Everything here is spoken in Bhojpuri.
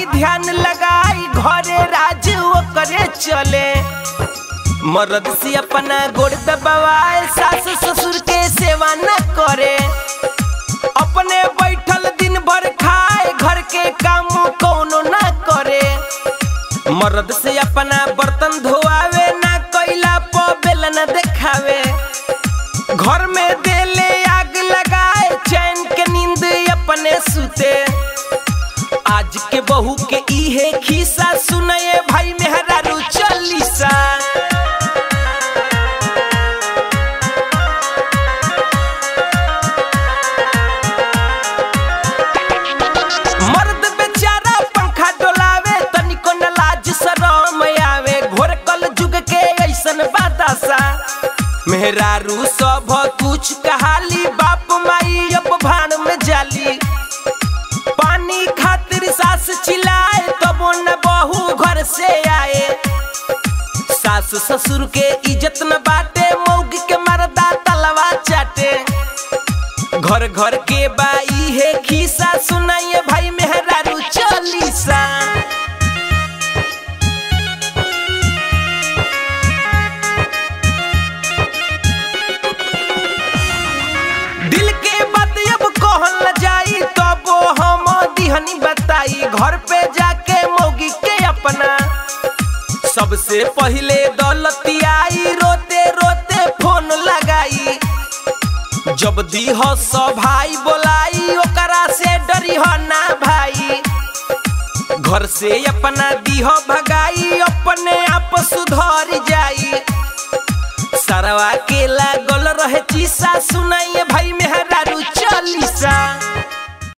भाई ध्यान लगाई घरे राज करे चले मर्द से अपना गोड़ दबाए सास ससुर के सेवा न करे अपने बैठल दिन भर खाए घर के काम कोनो ना करे मर्द से अपना बर्तन धोआवे ना कोयला प बेल न देखावे घर में देले आग लगाए चैन के नींद अपने सुते आज के बहू के इहे खिस्सा सुनए भाई मेहरारू चालीसा मर्द बेचारा पंखा डोलावे तनिको न लाज शरम आवे घोर कल जुग के ऐसन बातासा मेहरारू सब कुछ कहाली बाप माई अब भाड़ में जाली पानी खातिर सास चिल्लाए तबो न बहू घर से आए सास ससुर के इज्जत न बाटे मौग के मर्दा तलवा चाटे घर घर के बाई है खिस्सा सुनाइए भाई मेहरारू चालीसा दिल के बात अब कहल न जाई तब हम दिहनी बताई घर पे जाके मौगी के अपना सबसे पहले दौलतियाई रोते रोते फोन लगाई जब दीह सब भाई बोलाई ओकरा से डरी हो ना भाई घर से अपना दीह भगाई अपने आप सुधर जाई सरवा के लागल रहे चीसा सुनाइए भाई मेहरारू चालीसा